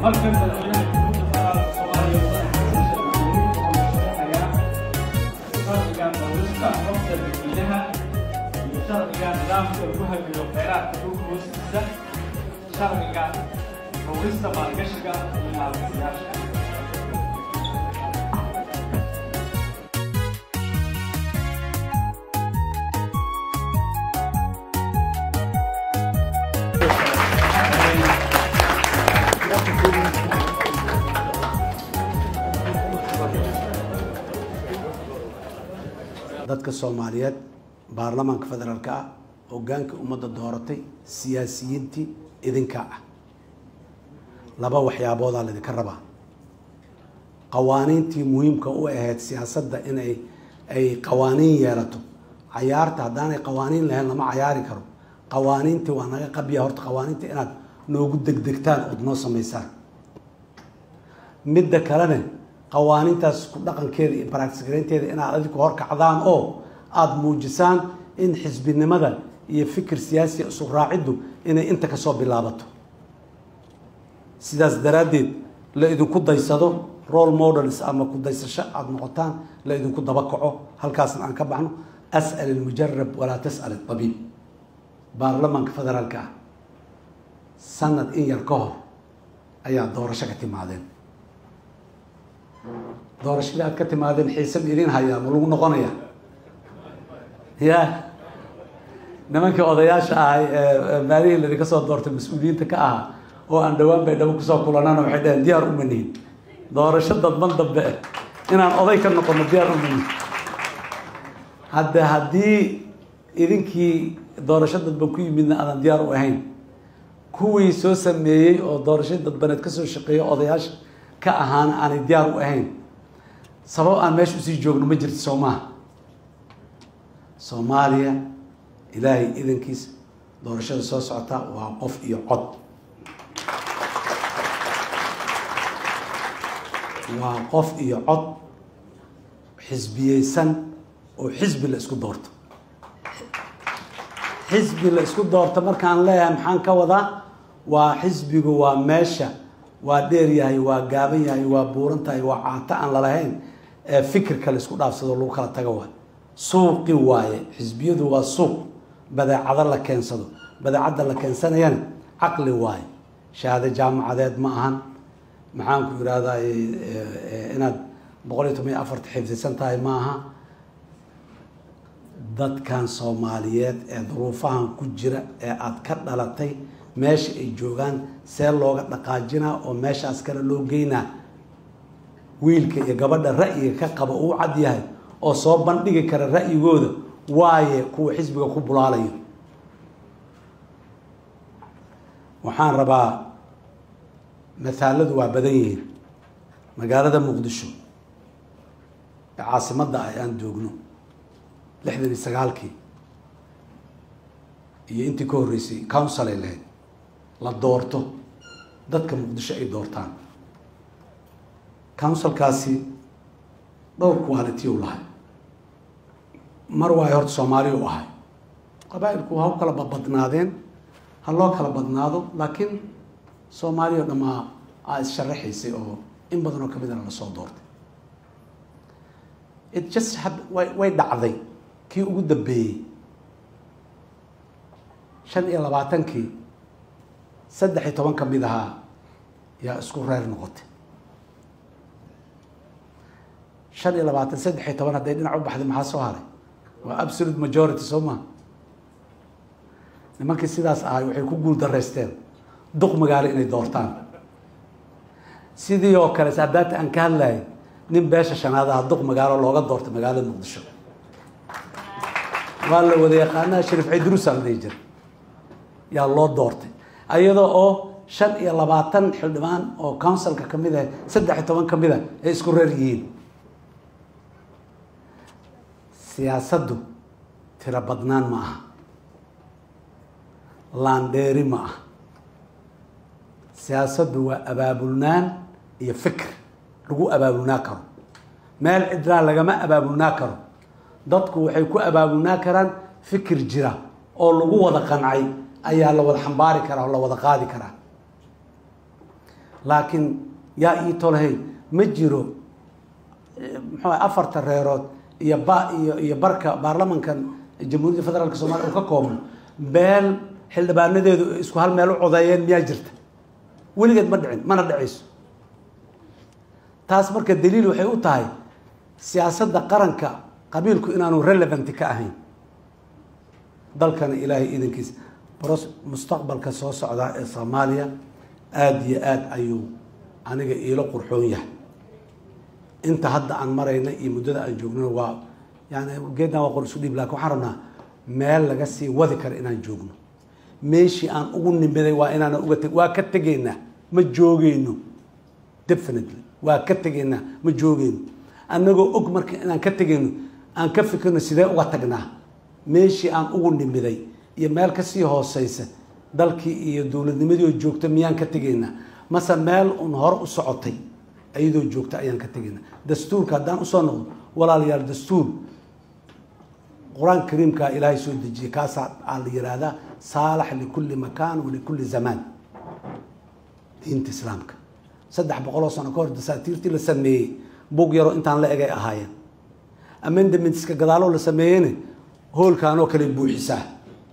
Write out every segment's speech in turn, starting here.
markan madaxweynaha jamhuuriyadda federaalka soomaaliya sharciga dawlista xogta dadweynaha iyo sharciga nidaamka lagu hagiyo kheyraadka dhulka hoostiisa sharciga dawlista maalgashiga iyo maalgasiyaasha dadka soomaaliyeed baarlamaanka federaalka ah hogaanka ummadda dooratay siyaasiyiintii idinka ah laba waxyaaboodaa laydinka rabaa qawaaniintii muhiimka u ahayd siyaasadda inay ay qawaaniin yeelato cayaarta haddaanay qawaaniin lahayn lama cayaari karo qawaaniintii waa naga qabya horta qawaaniinta inaad noogu degdegtaan ood noo samaysaan midda kalena qawaaniintaas ku dhaqankeeda iyo baraagsigaraynteeda inaad adinku horkacdaan oo aada muujisaan in xisbinimada iyo fikir siyaasiya isu raaciddu inay inta kasoo bilaabato sidaas daraaddeed la idinku daysado role models ama ku daysasho aada noqotaan la idinku daba kaco halkaasna aan ka baxno as'al ilmujarab walaa tas'al itabiib baarlamaanka federaalka ah sanad in yar ka hor ayaa doorasho ka timaadeen doorashadii aad ka timaadeen xiise ma idin hayaa ma lagu noqonaya ya nimankii odayaasha ahay ee maalihii laydinka soo doortay mas-uuliyiinta ka ahaa oo aan dhawaan bay dhabo kusoo kulanana waxay dhaheen diyaar uma nihin doorasho dadban dambe inaan oday ka noqono diyaar uma nihin hadde haddii idinkii doorasho dadban ku yimidna aadan diyaar u ahayn kuwii soo sameeyey oo doorashadii dadbaneed kasoo shaqeeya odayaasha ka ahaana aanay diyaar u ahayn sabab aan meesha usii joogno ma jirto soo maaha soomaaliya ilaahay idankiisa doorashada soo socota waa qof iyo cod waa qof iyo cod xisbiyeysan oo xisbi la isku doorto xisbi la isku doorto markaan leeyahay maxaan ka wadaa waa xisbigu waa meesha waa dheer yahay waa gaaban yahay waa buuran tahay waa caato aan lalahayn ee fikirka la isku dhaafsado lagu kala tago waay suuqi waaye xisbiyadu waa suuq badeecado la keensado badeecadda la keensanayana caqli waaye shahaado jaamacadeed ma ahan maxaan ku yidhahdaa inaad boqol iyo toban iyo afarta xifdisan tahay ma aha dadkan soomaaliyeed ee duruufahan ku jira ee aada ka dhalatay meesha ay joogaan see looga dhaqaajinaa oo meeshaas kale loo geynaa wiilka iyo gabadha ra'yiga ka qaba uu cad yahay oo soo bandhigi kara ra'yigooda waaye kuwa xisbiga ku bulaalayo waxaan rabaa mathaaladu waa badan yihiin magaalada muqdisho ee caasimadda ah aan joogno lixdan iyo sagaalkii iyo intii ka horreysay council ay lahayd la doorto dadka muqdisho ay doortaan councilkaasi dhowr quality u lahay mar waayo horta soomaaliya u ahay qabaa-ilku ha u kala badnaadeen ha loo kala badnaado laakiin soomaaliya o dhamaa aa is-sharaxaysay oo in badan oo kamidana lasoo doortay it just had way way dhacday kii ugu dambeeyey shan iyo labaatankii saddex iyo toban ka mid ahaa yaa isku reer noqotay shan iyo labaatan saddex iyo toban hadday dhinac u baxday maxaa soo haray waa absolute majority soo maa nimankii sidaas ahay waxay ku guul daraysteen duq magaalo inay doortaan sidii oo kale saadaata aan ka hadlayay nin beesha shanaad aha duq magaalo looga doortay magaalada muqdisho waa la wada yaqaanaha shariif ciidruusaa la dhihi jira yaa loo doortay ayadoo oo shan iyo labaatan xildhibaan oo councilka kamid ah saddex iyo toban kamid a ay isku reer yihiin siyaasaddu tiro badnaan ma aha laandheeri ma aha siyaasaddu waa abaabulnaan iyo fikr lagu abaabulnaa karo meel cidlaa lagama abaabulnaa karo dadku waxay ku abaabulnaa karaan fikir jira oo lagu wada qancay ayaa la wada xambaari karaa oo la wada qaadi karaa laakiin yaa ii tolhay ma jiro muxuu afarta reerood iyo ba iyo iyo barka baarlamankan jamhuuriyadda federaalk soomaliya uu ka koobno beel xildhibaanadeedu isku hal meel u codeeyeen miyaa jirta weligeed ma dhicin mana dhicayso taas marka daliil waxay u tahay siyaasadda qaranka qabiilku inaanu relevant ka ahayn dalkana ilaahay idankiisa bros mustaqbalka soo socdaa ee soomaaliya aada iyo aada ayuu aniga iilo qurxoon yahay inta hadda aan marayna iyo muddada aan joognona waa yani geeddan waa qor isu dhiib lakin waxaan rabnaa meel laga sii wadi karo inaan joogno meeshii aan ugu nimiday waa inaana uga teg waa ka tegaynaa ma joogeyno definitely waa ka tegaynaa ma joogeyno annagoo og marka inaan ka tegayno aan ka fikirno sidee uga tagnaa meeshii aan ugu nimiday iyo meel kasii hooseysa dalkii iyo dowladnimadii oo joogta miyaan ka tegaynaa mase meel un hore u socotay iyadoo joogta ayaan ka tegaynaa dastuurka haddaan usoo noqdo walaalayaal dastuur qur-aanka kariimkaa ilaahay soo dejiyey kaasaa aa la yihahdaa saalax likulli makaan walikulli zamaan diinta islaamka saddex boqoloo sano ka hor dasaatiirtii la sameeyey bug yaroo intaan la egay ahaayeen amendamentka gadaaloo la sameeyeyna hoolkaanoo kale buuxisaa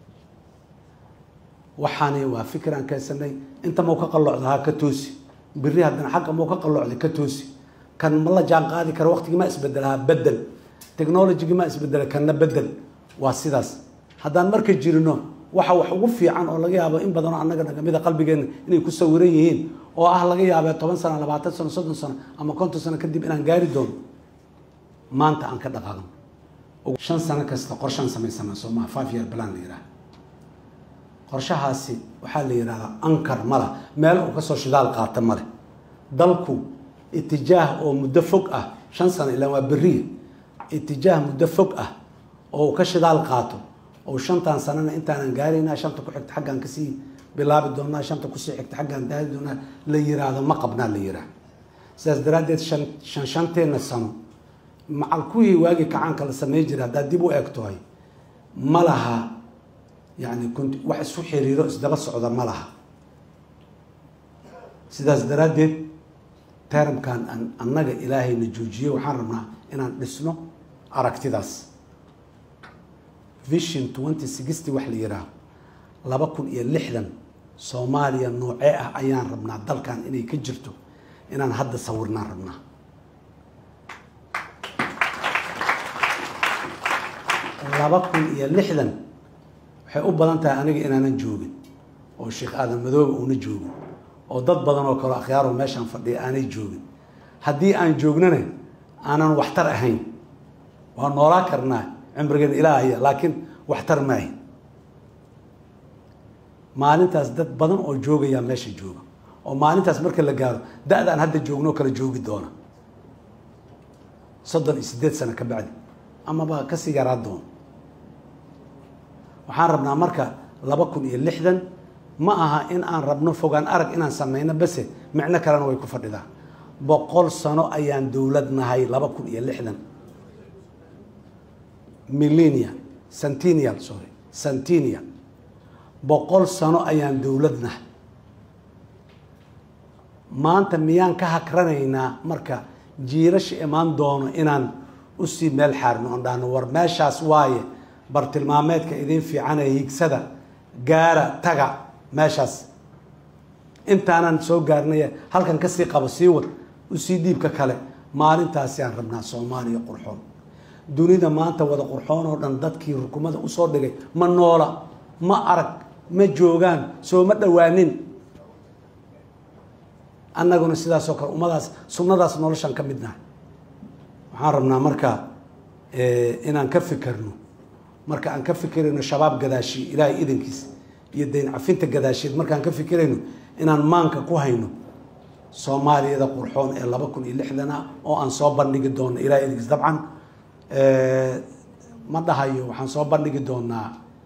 waxaani waa fikir aan keensanay inta mau ka qalloocda ha ka toosi biri haddana xagga mau ka qalloocday ka toosi kan ma la jaan qaadi kara waqtigii ma isbedela ha bedel technologigii ma isbedela kanna bedel waa sidaas haddaan marka jirino waxa wax ugu fiican oo laga yaabo in badanoo annaga nagamida qalbigeenna inay ku sawiran yihiin oo ah laga yaabee toban sano labaatan sano soddon sano ama konton sano kadib inaan gaari doono maanta aan ka dhaqaaqno shan sano kasta qorshaan samaysana sooma five year plan la yidhaha qorshahaasi waxaa la yidhahdaa ankar mala meel uu kasoo shidaal qaata male dalku itijaah oo muddo fog ah shan sano ilaa waa beriya itijaah muddo fog ah oo uu ka shidaal qaato oo shantan sanana intaanan gaaraynaa shanta ku xigta xaggaan kasii bilaabi doonaa shanta kusii xigta xaggaan daari doonaa la yiraahdo ma qabnaa la yiraahdo sidaas daraaddeed shan shan shanteena sano macal kuwii waagii kacaanka la samey jiray haddaad dib u eegtohay ma laha yani kunt wax isu xiriiro isdaba socda ma laha sidaas daraaddeed termkan an annaga ilaahayna joojiyey waxaan rabnaa inaan dhisno aragtidaas vision twenty sixty wax la yihaaho laba kun iyo lixdan soomaaliya noocee ah ayaan rabnaa dalkan inay ka jirto inaan hadda sawirnaan rabnaa laba kun iyo lixdan waxay u badan tahay aniga inaanan joogin oo sheekh aadan madoobe uuna joogin oo dad badan oo kale akhyaaroo meeshaan fadhiya aanay joogin haddii aan joognana aanan waxtar ahayn waa noolaa karnaa cimrigeena ilaahaya laakiin waxtar maahi maalintaas dad badan oo joogayaa meesha jooga oo maalintaas marka la gaaro da-daan hadda joogno kala joogi doona soddon iyo siddeed sano ka bacdi amaba kasii yaraa doona waxaan rabnaa marka laba kun iyo lixdan ma aha in aan rabno fogaan arag inaan sameyno base micno kalena way ku fadhidaa boqol sano ayaan dowlad nahay laba kun iyo lixdan millenial centenial sorry centenial boqol sano ayaan dowlad nahay maanta miyaan ka hakranaynaa marka jiirasha imaan doono inaan usii meel xaarno aan dhahno war meeshaas waaye bartilmaameedka idin fiicanee higsada gaara taga meeshaas intaanan soo gaarnay halkan kasii qabo sii wad usii dhiibka kale maalintaasi aan rabnaa soomaaliya qurxoon dunida maanta wada qurxoon oo dhan dadkii rukumada usoo dhigay ma noola ma arag ma joogaan soo ma dhowaanin annaguna sidaasoo kale ummadaas sunnadaas noloshaan ka mid nahay waxaan rabnaa marka inaan ka fikirno marka aan ka fikirayno shabaab gadaashii ilaahay idankiis iyo dayn cafinta gadaasheed markaan ka fikirayno inaan maanka ku hayno soomaaliyada qurxoon ee laba kun iyo lixdan ah oo aan soo bandhigi doono ilahay idankiis dabcan ma dhahayo waxaan soo bandhigi doonaa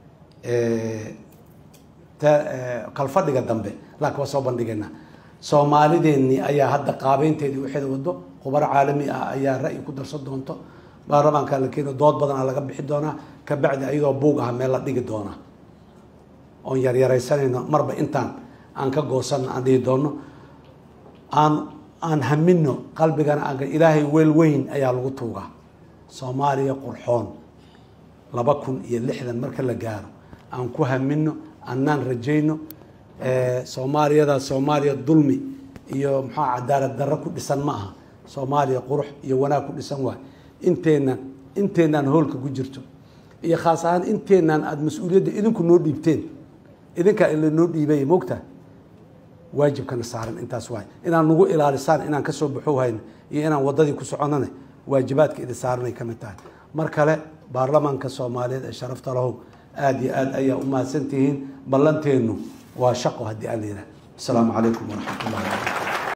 kalfadhiga dambe laakiin waa soo bandhigaynaa soomaalideennii ayaa hadda qaabeynteedii waxeeda wado khubaro caalami ah ayaa ra'yi ku darsan doonto baarlamaankaa la keeno dood badanaa laga bixi doonaa kabacdi ayadoo buug ah meel la dhigi doonaa oon yaryaraysanayno marba intaan aan ka goosanno aan dhihi doonno aan aan hamino qalbigana aan ilaahay weel weyn ayaa lagu tuugaa soomaaliya qurxoon laba kun iyo lixdan marka la gaaro aan ku hamino annaan rajayno soomaaliyada soomaaliya dulmi iyo maxaa cadaalad darro ku dhisan ma aha soomaaliya qurux iyo wanaag ku dhisan waay inteenan inteenaan hoolka ku jirto iyo khaas ahaan inteenaan aada mas-uuliyadda idinku noo dhiibteen idinkaa ila noo dhiibay mogta waajibkana saaran intaas waay inaan nagu ilaalisaan inaan kasoo baxo hayno iyo inaan wadadii ku soconane waajibaadka idin saaranay ka mid tahay mar kale baarlamaanka soomaaliyeed ee sharafta lahow aada iyo aad ayaa u mahadsantihiin ballanteennu waa shaqo haddii aan la yidhaha asalaamu calaykum waraxmat ullahi wabarakatu